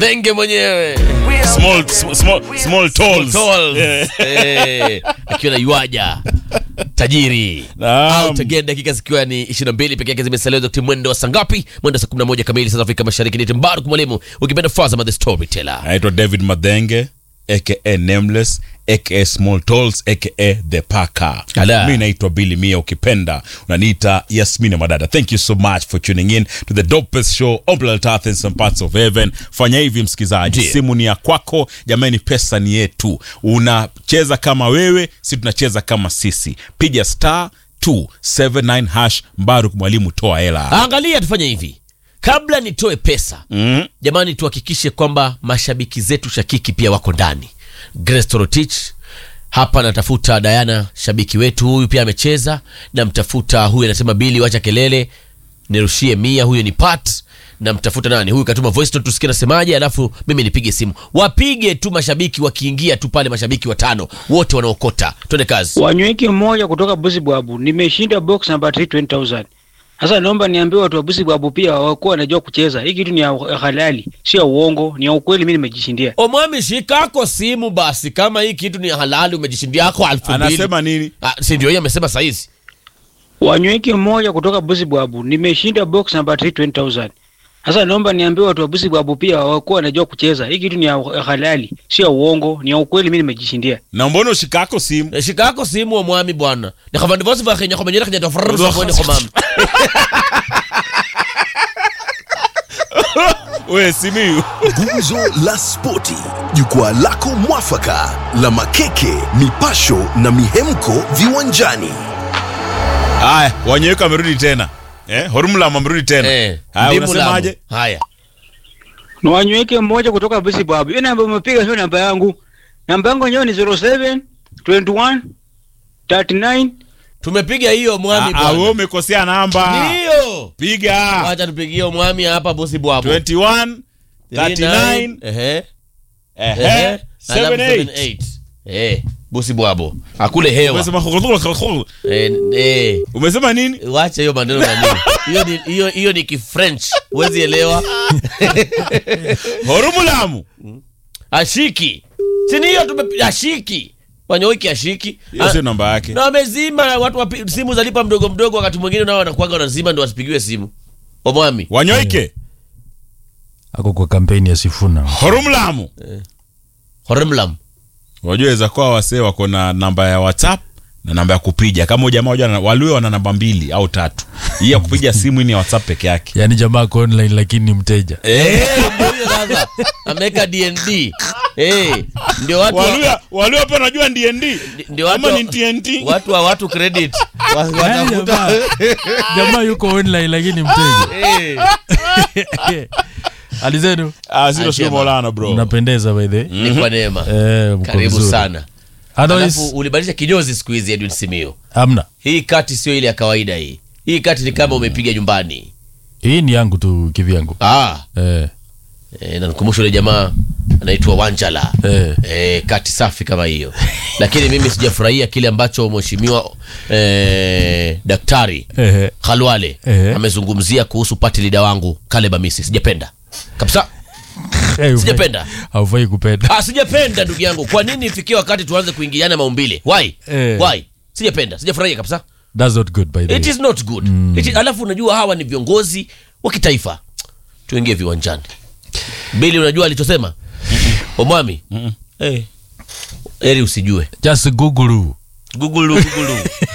Thenge mwenyewe small, small, small, small tolls. Tolls. Eh. Eh, akiwa na yuaja tajiri Naam. au tegea dakika zikiwa ni 22 peke yake zimesalia wakati mwendo wa saa ngapi mwendo wa saa 11 kamili saa za Afrika Mashariki ni Mbaruk mwalimu ukipenda Fazama the storyteller naitwa david madhenge aka nameless aka small tolls aka the paka Ala. mi naitwa billy mia ukipenda unaniita yasmina madada thank you so much for tuning in to the dopest show on planet earth in some parts of heaven fanya hivi msikizaji Ndiyo. simu ni ya kwako jamani pesa ni yetu unacheza kama wewe si tunacheza kama sisi piga star 279 hash mbaruk mwalimu toa hela angalia tufanye hivi kabla nitoe pesa mm. jamani tuhakikishe kwamba mashabiki zetu shakiki pia wako ndani Grace Torotich hapa natafuta Diana shabiki wetu huyu pia amecheza namtafuta huyu anasema bili wacha kelele nirushie mia huyu ni pat namtafuta nani huyu katuma voice note tusikie nasemaje alafu mimi nipige simu wapige tu mashabiki wakiingia tu pale mashabiki watano wote wanaokota twende kazi Wanyweki mmoja kutoka Busibwabu, nimeshinda box namba 3 20000. Sasa naomba niambie watu wa Busibwabu pia wakuwa wanajua kucheza. Hii kitu ni ya halali, sio ya uongo, ni ya ukweli. Mimi nimejishindia. omwami shikako simu basi kama hii kitu ni halali umejishindia yako elfu mbili anasema nini Ah, si ndio hiyo amesema saizi Wanyweki mmoja kutoka Busibwabu, nimeshinda box namba 3 20000. Sasa naomba niambie watu wa Busibwabu pia wakuwa wanajua kucheza. Hii kitu ni ya halali, sio ya uongo, ni ya ukweli. Mimi nimejishindia. na mbona ushikako simu Eh, shikako simu omwami bwana nikhavandi vosi vakhenya khomenyera khenya tofrrsaboni khomami we simiu Gumzo la Spoti, jukwaa lako mwafaka la makeke, mipasho na mihemko viwanjani. haya wanyeweka amerudi tena eh, hormlam amerudi tena Eh, haya ndimu unasemaje lamu. haya Na wanyweke mmoja kutoka Busibwabu. Hiyo namba umepiga sio namba yangu. Namba yangu yenyewe ni 07 21 39 tumepiga hiyo mwami Ah, ah, wewe bwana umekosea namba ndiyo piga wacha tupigie mwami hapa bosi bwabu 21 39 ehe ehe ehe 78 78 eh bosi bwabo akule hewa umesema eh, eh umesema nini wacha hiyo maneno na nini hiyo ni hiyo hiyo ni kifrench huwezi elewa hormulamu ashiki sini hiyo tume ashiki wanyoiki ashiki hiyo sio namba yake na wamezima watu wapi, simu zalipa mdogo mdogo wakati mwingine nao wanakuaga wanazima ndo wasipigiwe simu omwami wanyoike ako kwa kampeni ya Sifuna. hormulamu horemlam wajua weza kuwa wasee wako na namba ya whatsapp na namba ya kupiga kama huyu jamaa wajua waliwe wana namba mbili au tatu hii ya kupiga simu hii ni ya whatsapp peke yake Yaani jamaa ako online lakini ni mteja. Eh, ndio hiyo sasa ameweka dnd Eh, ndio watu wa- Waluya- waluya pia najua ndnd ndio watu ama wa- ni tnt watu wa watu credit Wa- Yaani watafuta jamaa, jamaa yuko online lakini ni mteja. Eh, Alizenu Ah, zero Ah, sio jema. Maulana bro mnapendeza by the way. ni kwa neema Eh, mko karibu vizuri. sana Otherwise, alafu ulibadilisha kinyozi siku hizi edwin simio hamna. hii kati sio ile ya kawaida hii hii kati ni kama umepiga nyumbani Hii ni yangu tu kivyangu. ah, Eh, e, nanikumbusha ule jamaa anaitwa wanjala eh. e, kati safi kama hiyo lakini mimi sijafurahia kile ambacho mheshimiwa e, daktari Eh, khalwale Ehe. amezungumzia kuhusu pati lida wangu kaleb amisi sijapenda kabisa eh, Sijapenda. Haufai kupenda. ah, sijapenda ndugu yangu kwa nini ifikie wakati tuanze kuingiliana maumbile why Eh. why sijapenda sijafurahia kabisa That's not good by the it way. is not good It is, alafu unajua hawa ni viongozi wa kitaifa tuingie viwanjani bili unajua alichosema omwami Eh. eri usijue Just Google. gugulu gugulu